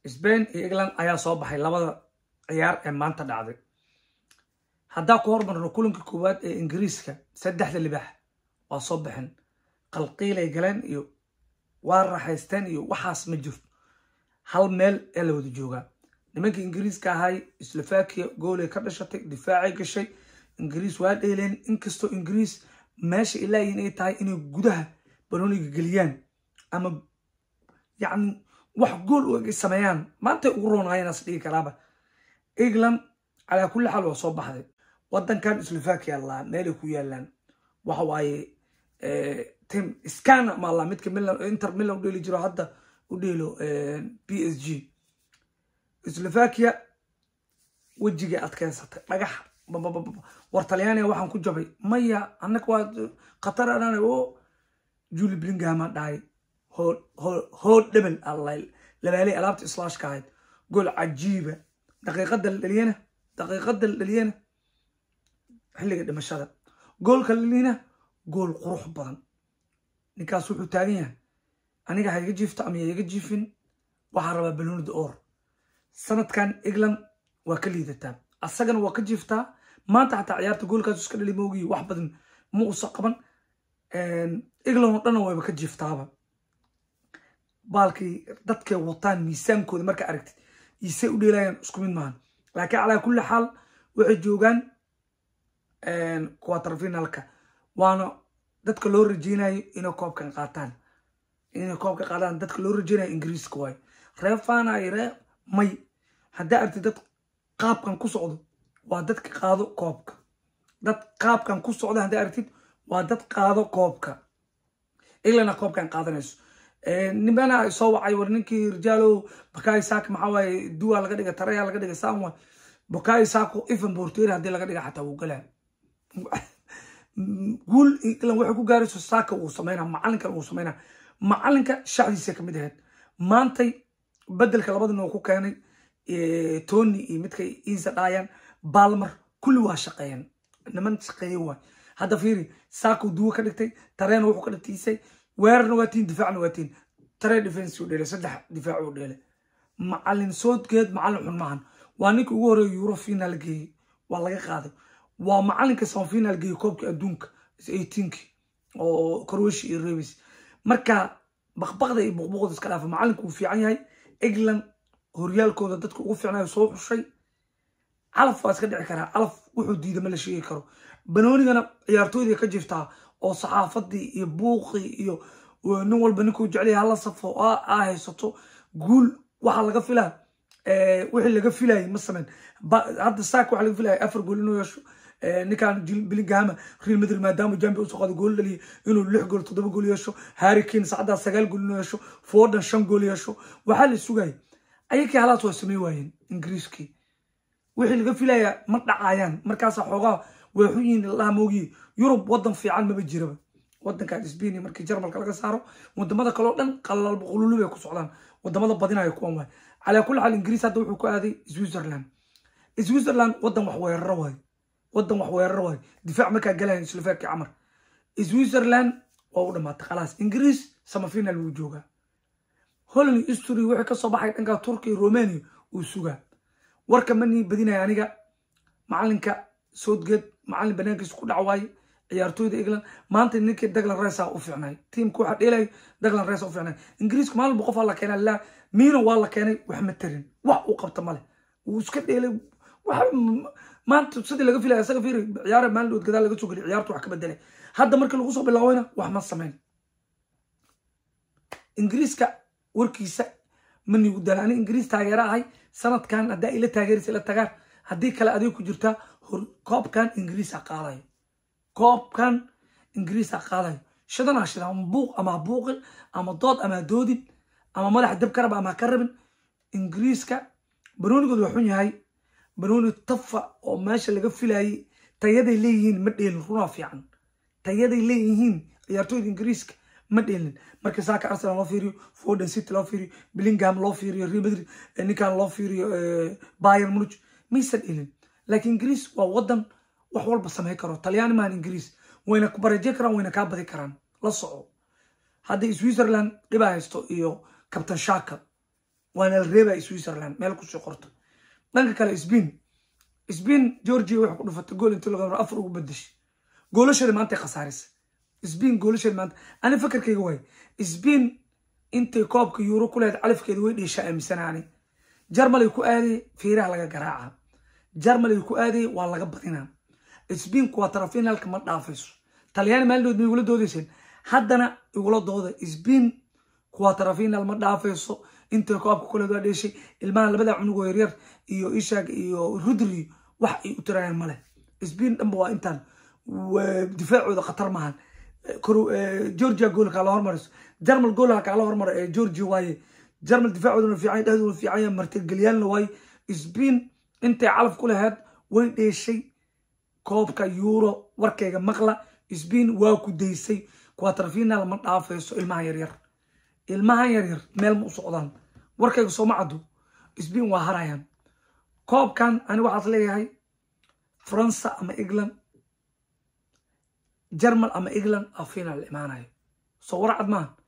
sbain iyo england ayaa soo baxay labada ciyaar ee maanta dhacday haddaa ku hormarno kulanka koowaad ee ingiriiska saddexda libaax waa soo baxeen qalqiilay galeen iyo waa raaxaysteen iyo waxaas ma jirto hal meel ee la wada joogaa nimanka ingiriiska ahay slovakia goolay ka dhashatay difaacay gashay ingiriis waa dheeleen inkastoo ingiriis meesha ilaayihin ay tahay inay gudaha banooniga geliyaan ama yacni wax gool u eg sameeyaan maantay ugu roonaayenas dhigi karaaba england calaa kulli xaal waa soo baxday wadankan slovakia laa meelay ku yaalaan waxa waaye tim scana maala midka inter milan u dheeli jiro hadda u dheelo b s g slovakia wejigay adkeysatay dhagax war talyaaniga waxaan ku jabay maya annaga waa khatar anaan o juli blingama dhahay hood dhebel labaaley alaabta islaashka ahayd gool cajiiba daqiiqada la dhaliyana daqiiqada la dhaliyana xilliga dhimashada goolka la dhaliyana gool qurux badan ninkaas wuxuu taagan yahay aniga ha iga jiifto ama iga jiifin waxaa rabaa banoonida or sanadkan england waa ka liidataa asagana waa ka jiiftaa maanta xataa ciyaarta goolkaas iska dhali moogiyi wax badan ma usa qaban england oo dhanna wayba ka jiiftaaba baalkii dadkay wataan miisaankooda markaa aragtid isay u dheelayaan isku mid maahan laakiin calaa kulli xaal waxay joogaan quaterfinalka waana dadka loo rajeynayo inay koobkan qaataan inay koobka qaadaan dadka loo rajeynayo ingiriiska waayo ree faanayo ree may haddaa aragtid dad qaabkan ku socdo waa dadka qaado koobka dad qaabkan ku socda haddaa aragtid waa dad qaado koobka englandna koobkan qaadanayso nimana soo wacay war ninkii rijaalow bakayi saaka maxaa waaye duwa laga dhiga taraya laga dhiga samwa bakayi saako ifan borteri haddii laga dhiga xataa wuu galaa guul england waxay ku gaarayso saaka uu sameynaa macalinkan uu sameynaa macalinka shacdiisa kamid ahayd maantay bedelka labadina uu ku keenay tony iyo midkay iisa dhaayaan balmer kulli waa shaqeeyeen niman shaqeeye waay hadda fiiri saako duwo ka dhigtay tareena wuxuu ka dhigtiisay weerarna waa tiin difaacna waa tiin tare defense u dheelay saddex difaac u dheelay macalin soodgeed macalin xun maahan waa ninka ugu horeeya euro final geeyey waa laga qaaday waa macalinka sama final geeyey koobkii adduunka eighteenki oo croatia iyo rebis marka baqbaqda iyo buqbuqda iska dhaafa macalinku uu fiican yahay england horyaalkooda dadka ugu fiicnayo soo xushay calaf waa iska dhici karaa calaf wuxuu diida ma la sheegi karo banoonigana ciyaartooydii ka jirtaa oo saxaafadii iyo buuqii iyo nin walba ninkuu jeclaya hala safo aa haysato guul waxaa laga filaa wixii laga filayay ma sameyn hadda saak waxaa laga filaya afar gool inuu yeesho ninkan bilingahama real madrid maadaama jambi usoo qaado gool dhaliya inuu lix gool toddoba gool yeesho harry kane sacdaa sagaal gool inuu yeesho foden shan gool yeesho waxaa la sugayay ayakii halaas waa samey waayeen ingiriiskii wixii laga filaya ma dhacayaan markaasa xoogaa way xun yihiin laha moogiye yurub wadan fiican maba jiraba wadankan sbain markii jarmalka laga saaro wadamada kaleo dhan qalalba qululu bay ku socdaan wadamada badinayo kuwan waay calaa kulli xaal ingiriis hadda wuxuu ku aaday switzerland switzerland wadan wax weeraro waayo wadan wax weeraro waayo difaac markaa galayan slovakia camar switzerland waa u dhamaatay khalaas ingiriis samafinal wuu joogaa holland history wixii kasoo baxay dhanka turkiya romania uu sugaa warka manii badinaya aniga macalinka soodgeed macalin banaankiisa ku dhac waaye ciyaartooyda england maanta ninkii daglan resa u fiicnay tiimka waxaa dheelay daglan resa u fiicnay ingiriiska maalinba qof la keenay la miino waa la keenay wax ma tarin wax uu qabta male wuu iska dheelay maanta sidii laga filaya isaga fiiri ciyaara maalin dhood gadaal laga soo geliy ciyaartu wax ka bedelay hadda markii lagu soo bilaabayna wax ma sameyn ingiriiska warkiisa ma nigu dala ani ingiriis taageera ahay sanadkan haddaa ila taageeraysa ila tagaan haddii kale adig ku jirtaa koobkan ingiriisa qaadayo koobkan ingiriisa qaadayo shidanaa shida ama buuq ama buuqin ama dood ama doodin ama madaxa dab ka raba ama ka rabin ingiriiska banoonigooda waa xun yahay banooni tafa oo meesha laga filayay tayaday leeyihiin ma dheelin runaa fiican tayaday leeyihiin ciyaartooyda ingiriiska ma dheelin marka saaka arsenal loo fiiriyo foden city loo fiiriyo billingham loo fiiriyo real madrid ninkan loo fiiriyo bayern munich maysan dheelin laakiin ingiriis waa wadan wax walba samey karo talyaani maahan ingiriis wayna ku baraje karaan wayna kaa badi karaan la soco hadday switzerland dhibaa haysto iyo captain shaka waana la reebaya switzerland meel kusii qorto dhanka kale sbain sbain georgia waxay ku dhufatay gool intii laga afar ugu bedeshay goolashada maantay khasaarisa sbain goolashada maanta ani fakarkayga waay sbain intay koobka yuuro ku lehed calafkeeda way dheeshaa aaminsanaani jarmalay ku aadaya fiiraha laga garaaca jarmalay ku aadaya waa laga badinaa sbain quaterfinalka ma dhaafayso talyaani maalinood ma igula doodayseen haddana igula dooda sbain quaterfinal ma dhaafayso intay koobka kuleed waa dheeshay ilmaha labada cunugoo yaryar iyo ishaag iyo rudri wax ay u tirayaan male sbain dhanba waa intaan difaacooda khatar maahan georgia goolka la hormariso jarmal goolha kaala hormaro ee georgia waaye jarmal difaacooduna fiican dhehdoona fiicanya martigeliyaalna waaye sbain intay calaf ku laheyd way dheeshay koobka euro warkayga maqla sbain waa ku daysay quaterfinal ma dhaafayso ilmahan yaryar ilmahan yaryar meel ma u socdaan warkayga sooma caddo sbain waa harayaan koobkan ani waxaad leeyahay faransa ama england jarmal ama england a final imaanayo soo war cad maaha